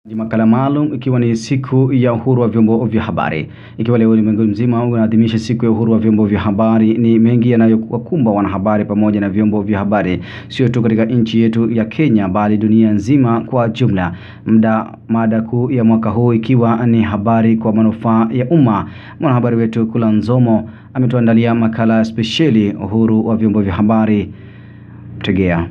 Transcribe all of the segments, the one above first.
Ni makala maalum ikiwa ni siku ya uhuru wa vyombo vya habari. Ikiwa leo ulimwengu mzima unaadhimisha siku ya uhuru wa vyombo vya habari, ni mengi yanayowakumba wanahabari pamoja na vyombo vya habari, sio tu katika nchi yetu ya Kenya bali dunia nzima kwa jumla. Mda mada kuu ya mwaka huu ikiwa ni habari kwa manufaa ya umma. Mwanahabari wetu Kula Nzomo ametuandalia makala spesheli uhuru wa vyombo vya habari. Tegea.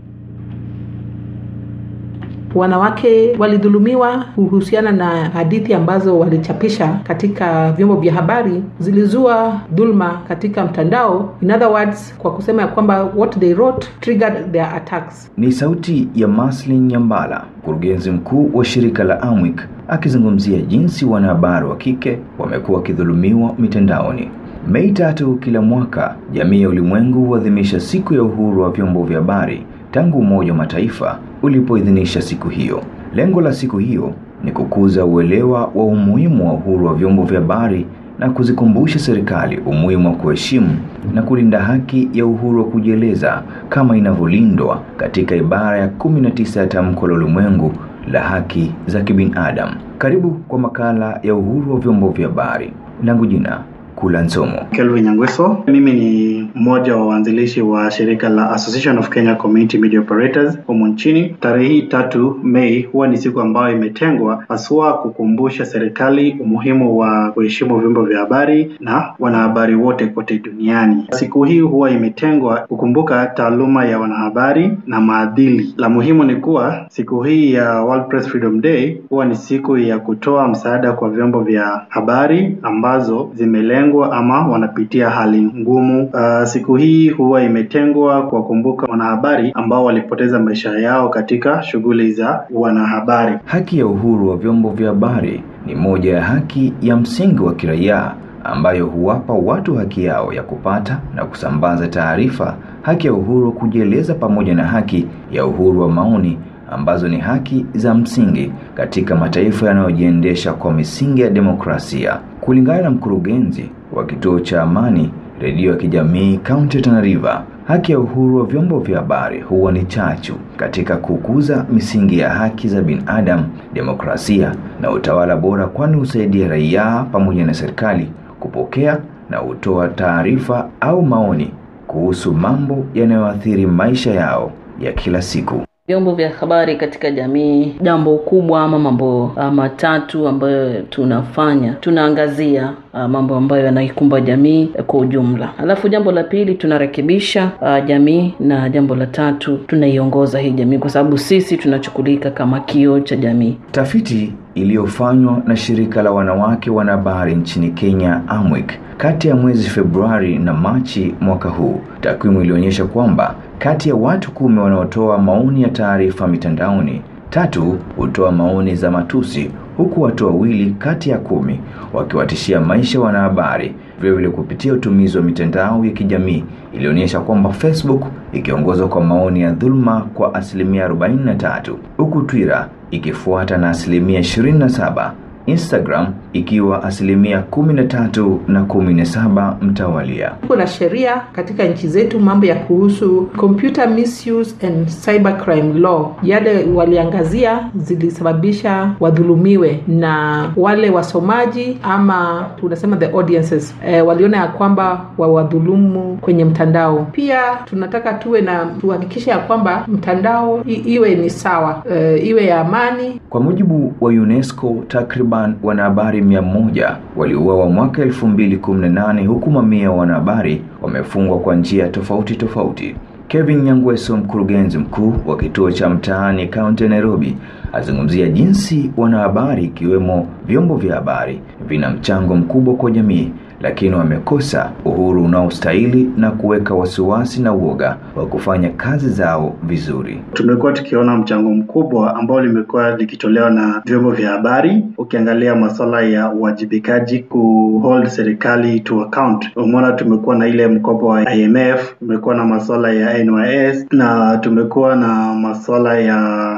Wanawake walidhulumiwa kuhusiana na hadithi ambazo walichapisha katika vyombo vya habari zilizua dhulma katika mtandao. In other words, kwa kusema ya kwamba what they wrote triggered their attacks. Ni sauti ya Maslin Nyambala, mkurugenzi mkuu wa shirika la Amwic, akizungumzia jinsi wanahabari wa kike wamekuwa wakidhulumiwa mitandaoni. Mei tatu kila mwaka, jamii ya ulimwengu huadhimisha siku ya uhuru wa vyombo vya habari tangu Umoja wa Mataifa ulipoidhinisha siku hiyo. Lengo la siku hiyo ni kukuza uelewa wa umuhimu wa uhuru wa vyombo vya habari na kuzikumbusha serikali umuhimu wa kuheshimu na kulinda haki ya uhuru wa kujieleza kama inavyolindwa katika ibara ya 19 ya Tamko la Ulimwengu la Haki za Kibinadamu. Karibu kwa makala ya uhuru wa vyombo vya habari. Langu jina Kula Nzomo. Kelvin Nyangweso. Mimi ni mmoja wa waanzilishi wa shirika la Association of Kenya Community Media Operators humu nchini. Tarehe hii tatu Mei huwa ni siku ambayo imetengwa haswa kukumbusha serikali umuhimu wa kuheshimu vyombo vya habari na wanahabari wote kote duniani. Siku hii huwa imetengwa kukumbuka taaluma ya wanahabari na maadili. La muhimu ni kuwa siku hii ya World Press Freedom Day huwa ni siku ya kutoa msaada kwa vyombo vya habari ambazo zimelengwa ama wanapitia hali ngumu. Uh, siku hii huwa imetengwa kuwakumbuka wanahabari ambao walipoteza maisha yao katika shughuli za wanahabari. Haki ya uhuru wa vyombo vya habari ni moja ya haki ya msingi wa kiraia ambayo huwapa watu haki yao ya kupata na kusambaza taarifa, haki ya uhuru wa kujieleza, pamoja na haki ya uhuru wa maoni ambazo ni haki za msingi katika mataifa yanayojiendesha kwa misingi ya demokrasia. Kulingana na mkurugenzi wa kituo cha Amani redio ya kijamii kaunti ya Tana River, haki ya uhuru wa vyombo vya habari huwa ni chachu katika kukuza misingi ya haki za binadamu, demokrasia na utawala bora, kwani husaidia raia pamoja na serikali kupokea na kutoa taarifa au maoni kuhusu mambo yanayoathiri maisha yao ya kila siku. Vyombo vya habari katika jamii, jambo kubwa ama mambo uh, matatu ambayo tunafanya, tunaangazia uh, mambo ambayo yanaikumba jamii uh, kwa ujumla. Alafu jambo la pili tunarekebisha uh, jamii, na jambo la tatu tunaiongoza hii jamii, kwa sababu sisi tunachukulika kama kioo cha jamii. Tafiti iliyofanywa na shirika la wanawake wanahabari nchini Kenya Amwic kati ya mwezi Februari na Machi mwaka huu, takwimu ilionyesha kwamba kati ya watu kumi wanaotoa maoni ya taarifa mitandaoni, tatu hutoa maoni za matusi, huku watu wawili kati ya kumi wakiwatishia maisha wanahabari. Vilevile, kupitia utumizi wa mitandao ya kijamii ilionyesha kwamba Facebook ikiongozwa kwa maoni ya dhuluma kwa asilimia 43, huku Twitter ikifuata na asilimia 27, Instagram ikiwa asilimia kumi na tatu na kumi na saba mtawalia. Kuna sheria katika nchi zetu mambo ya kuhusu computer misuse and cybercrime law, yale waliangazia zilisababisha wadhulumiwe na wale wasomaji ama tunasema the audiences e, waliona ya kwamba wawadhulumu kwenye mtandao. Pia tunataka tuwe na tuhakikishe ya kwamba mtandao i, iwe ni sawa e, iwe ya amani. Kwa mujibu wa UNESCO takriban wanahabari mia moja waliuawa mwaka elfu mbili kumi na nane huku mamia wa wanahabari wamefungwa kwa njia tofauti tofauti. Kevin Nyangweso, mkurugenzi mkuu wa kituo cha mtaani kaunti ya Nairobi, azungumzia jinsi wanahabari ikiwemo vyombo vya habari vina mchango mkubwa kwa jamii lakini wamekosa uhuru unaostahili na kuweka wasiwasi na uoga wa kufanya kazi zao vizuri. Tumekuwa tukiona mchango mkubwa ambao limekuwa likitolewa na vyombo vya habari. Ukiangalia masuala ya uwajibikaji, kuhold serikali to account, umeona tumekuwa na ile mkopo wa IMF, tumekuwa na masuala ya NYS na tumekuwa na masuala ya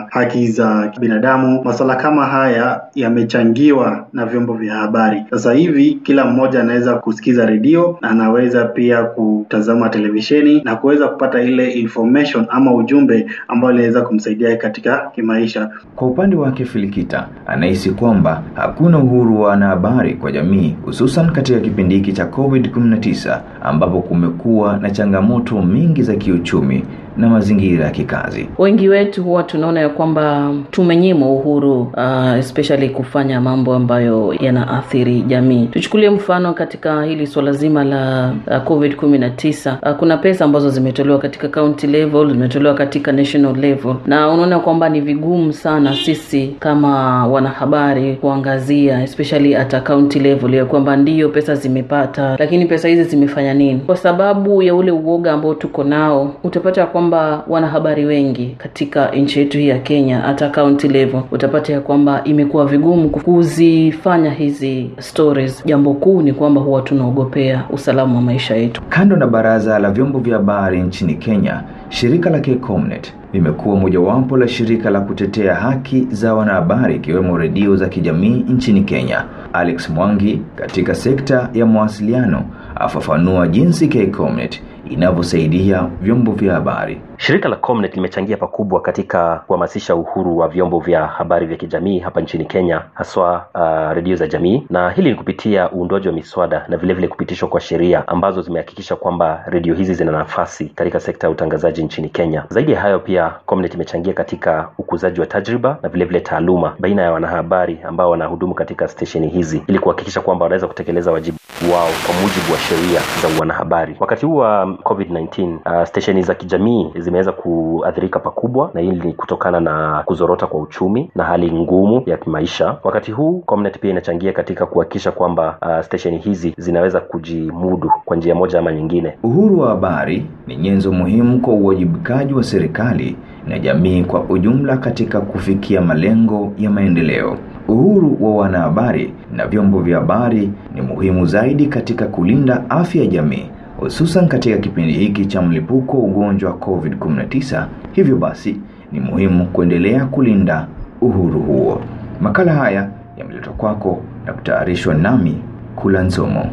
haki za binadamu. Masuala kama haya yamechangiwa na vyombo vya habari. Sasa hivi kila mmoja anaweza kusikiza redio na anaweza pia kutazama televisheni na kuweza kupata ile information ama ujumbe ambao inaweza kumsaidia katika kimaisha. Kwa upande wake Filikita anahisi kwamba hakuna uhuru wa wanahabari kwa jamii, hususan katika kipindi hiki cha COVID-19 ambapo kumekuwa na changamoto mingi za kiuchumi na mazingira ya kikazi. Wengi wetu huwa tunaona ya kwamba tumenyimwa uhuru uh, especially kufanya mambo ambayo yanaathiri jamii. Tuchukulie mfano katika hili swala zima la uh, COVID 19 uh, kuna pesa ambazo zimetolewa katika county level, zimetolewa katika national level, na unaona kwamba ni vigumu sana sisi kama wanahabari kuangazia especially at county level ya kwamba ndiyo pesa zimepata, lakini pesa hizi zimefanya nini? Kwa sababu ya ule uoga ambao tuko nao, utapata ya kwamba wanahabari wengi katika nchi yetu hii ya Kenya hata county level utapata ya kwamba imekuwa vigumu kuzifanya hizi stories. Jambo kuu ni kwamba huwa tunaogopea usalama wa maisha yetu. Kando na baraza la vyombo vya habari nchini Kenya, shirika la Kcomnet limekuwa mojawapo la shirika la kutetea haki za wanahabari ikiwemo redio za kijamii nchini Kenya. Alex Mwangi katika sekta ya mawasiliano afafanua jinsi Kcomnet inavyosaidia vyombo vya habari. Shirika la Comnet limechangia pakubwa katika kuhamasisha uhuru wa vyombo vya habari vya kijamii hapa nchini Kenya, haswa uh, redio za jamii, na hili ni kupitia uundwaji wa miswada na vilevile vile kupitishwa kwa sheria ambazo zimehakikisha kwamba redio hizi zina nafasi katika sekta ya utangazaji nchini Kenya. Zaidi ya hayo, pia Comnet imechangia katika ukuzaji wa tajriba na vilevile vile taaluma baina ya wanahabari ambao wanahudumu katika stesheni hizi ili kuhakikisha kwamba wanaweza kutekeleza wajibu wao kwa mujibu wa sheria za wanahabari. Wakati huu wa COVID-19, uh, stesheni za kijamii zimeweza kuathirika pakubwa, na hili ni kutokana na kuzorota kwa uchumi na hali ngumu ya kimaisha. Wakati huu Comnet pia inachangia katika kuhakikisha kwamba uh, stesheni hizi zinaweza kujimudu kwa njia moja ama nyingine. Uhuru wa habari ni nyenzo muhimu kwa uwajibikaji wa serikali na jamii kwa ujumla katika kufikia malengo ya maendeleo. Uhuru wa wanahabari na vyombo vya habari ni muhimu zaidi katika kulinda afya ya jamii hususan katika kipindi hiki cha mlipuko wa ugonjwa wa COVID-19. Hivyo basi ni muhimu kuendelea kulinda uhuru huo. Makala haya yameletwa kwako na kutayarishwa nami Kula Nzomo.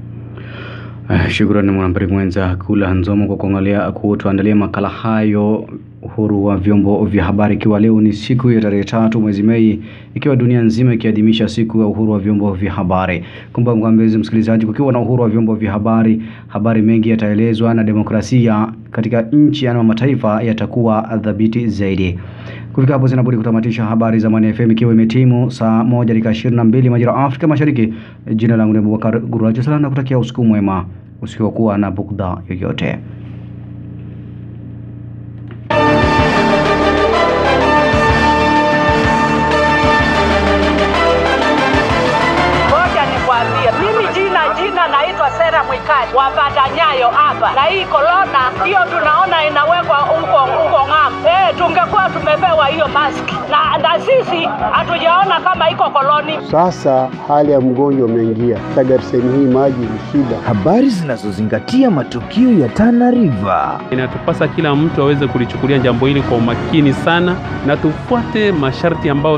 Uh, shukrani mwanahabari mwenza Kula Nzomo kwa kuangalia kutuandalia makala hayo uhuru wa vyombo vya habari, ikiwa leo ni siku ya tarehe tatu mwezi Mei, ikiwa dunia nzima ikiadhimisha siku ya uhuru wa vyombo vya habari. Kumbuka mpenzi msikilizaji, kukiwa na uhuru wa vyombo vya habari, habari mengi yataelezwa na demokrasia katika nchi na mataifa yatakuwa dhabiti zaidi. Kufika hapo zinabudi kutamatisha habari za Mwana FM ikiwa imetimu saa moja dakika ishirini na mbili majira Afrika Mashariki. Jina langu ni Abubakar Guraji sana na kutakia usiku mwema usiokuwa na bugdha yoyote. Ngoja nikwambie, mimi jina jina naitwa Sera Mwikali wapata nyayo hapa, na hii korona hiyo tunaona inawekwa huko huko ng'ambo. Eh, tungekuwa tumepewa hiyo maski na, na sisi hatujaona kama iko koloni. Sasa hali ya mgonjwa umeingia tagariseni, hii maji ni shida. Habari zinazozingatia matukio ya Tana River. Inatupasa kila mtu aweze kulichukulia jambo hili kwa umakini sana, na tufuate masharti ambayo